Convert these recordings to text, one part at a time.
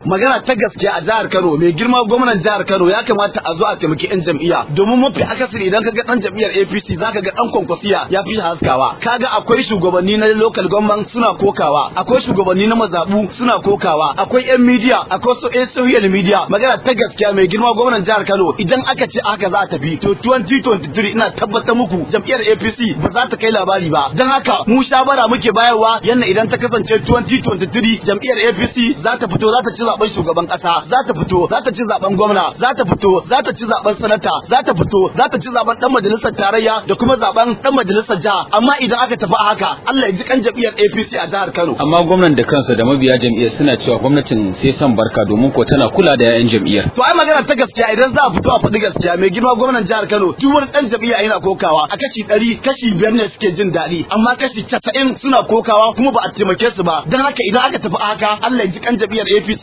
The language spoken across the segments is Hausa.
magana ta gaskiya a jihar Kano mai girma gwamnan jihar Kano ya kamata a zo a taimaki yan jam'iyya domin mafi akasari idan ka ga dan jam'iyyar APC zaka ga dan kwankwasiya ya fi haskawa kaga akwai shugabanni na local government suna kokawa akwai shugabanni na mazabu suna kokawa akwai yan media akwai su social media magana ta gaskiya mai girma gwamnan jihar Kano idan aka ce haka za a tafi to 2023 ina tabbatar muku jam'iyyar APC ba za ta kai labari ba dan haka mu shawara muke bayarwa yanna idan ta kasance 2023 jam'iyyar APC za ta fito za ta ci zaben shugaban kasa za ta fito za ta ci zaben gwamna za ta fito za ta ci zaben sanata za ta fito za ta ci zaben dan majalisar tarayya da kuma zaben dan majalisar jiha amma idan aka tafi a haka Allah ya ji kan jam'iyyar APC a jihar Kano amma gwamnan da kansa da mabiya jam'iyyar suna cewa gwamnatin sai son barka domin ko tana kula da 'ya'yan jam'iyyar to ai magana ta gaskiya idan za a fito a faɗi gaskiya mai girma gwamnan jihar Kano duk wani dan jam'iyya yana kokawa a kashi ɗari kashi biyar ne suke jin daɗi amma kashi casa'in suna kokawa kuma ba a taimake su ba dan haka idan aka tafi a haka Allah ya ji kan jam'iyyar APC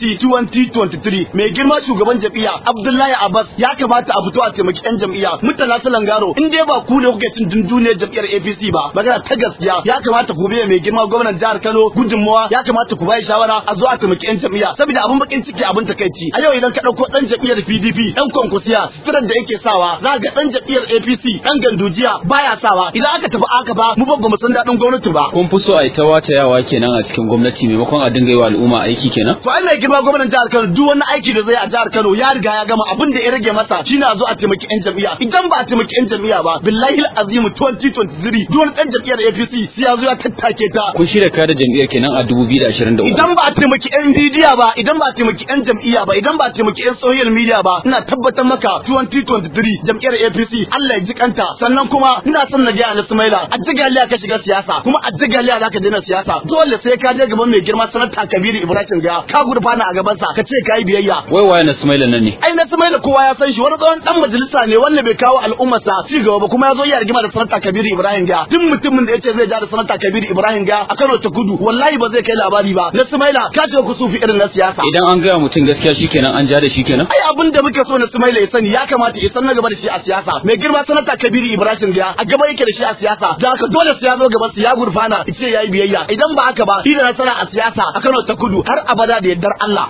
2023 mai girma shugaban jam'iyya Abdullahi Abbas ya kamata a fito a taimaki 'yan jam'iyya mutala Salangaro in dai ba ku ne kuke cin dunduniyar jam'iyyar APC ba magana ta gaskiya ya kamata ku biya mai girma gwamnan jihar Kano gudunmawa ya kamata ku bai shawara a zo a taimaki 'yan jam'iyya saboda abin bakin ciki abin takaici a yau idan ka dauko dan jam'iyyar PDP dan kwankwasiya suturar da yake sawa za ga dan jam'iyyar APC dan gandujiya baya sawa idan aka tafi aka ba mu ba mu san dadin gwamnati ba kun fi so a yi ta watayawa kenan a cikin gwamnati maimakon a dinga yi wa al'umma aiki kenan to ai mai girma gwamnan jihar Kano duk wani aiki da zai a jihar Kano ya riga ya gama abin da ya rage masa shine a zo a taimaki 'yan jam'iyya idan ba a taimaki 'yan jam'iyya ba billahi azim 2023 duk wani dan jam'iyyar APC sai ya zo ya tattake ta kun shirya kare jam'iyyar kenan a 2023 idan ba a taimaki 'yan bidiya ba idan ba a taimaki 'yan jam'iyya ba idan ba a taimaki 'yan social media ba ina tabbatar maka 2023 jam'iyyar APC Allah ya ji kanta sannan kuma ina son na ga Anas Maila a jigaliya ka shiga siyasa kuma a jigaliya zaka daina siyasa dole sai ka je gaban mai girma sanata Kabiru Ibrahim ga ka gurfana a gaban sa ka ce kai biyayya wai waye na Sumaila nan ne ai na Sumaila kowa ya san shi wani tsohon dan majalisa ne wanda bai kawo al'ummar sa ci gaba ba kuma ya zo ya rigima da sanata Kabiru Ibrahim ga duk mutumin da yace zai ja da sanata Kabiru Ibrahim ga a Kano ta Kudu wallahi ba zai kai labari ba na Sumaila ka ce ku sufi irin na siyasa idan an gaya mutum gaskiya shikenan an ja da shi kenan ai abin da muke so na Sumaila ya sani ya kamata ya san na gaba da shi a siyasa mai girma sanata Kabiru Ibrahim ga a gaba yake da shi a siyasa da haka dole sai ya zo gaban su ya gurfana ya ce yayi biyayya idan ba haka ba shi da nasara a siyasa a Kano ta Kudu har abada da yardar Allah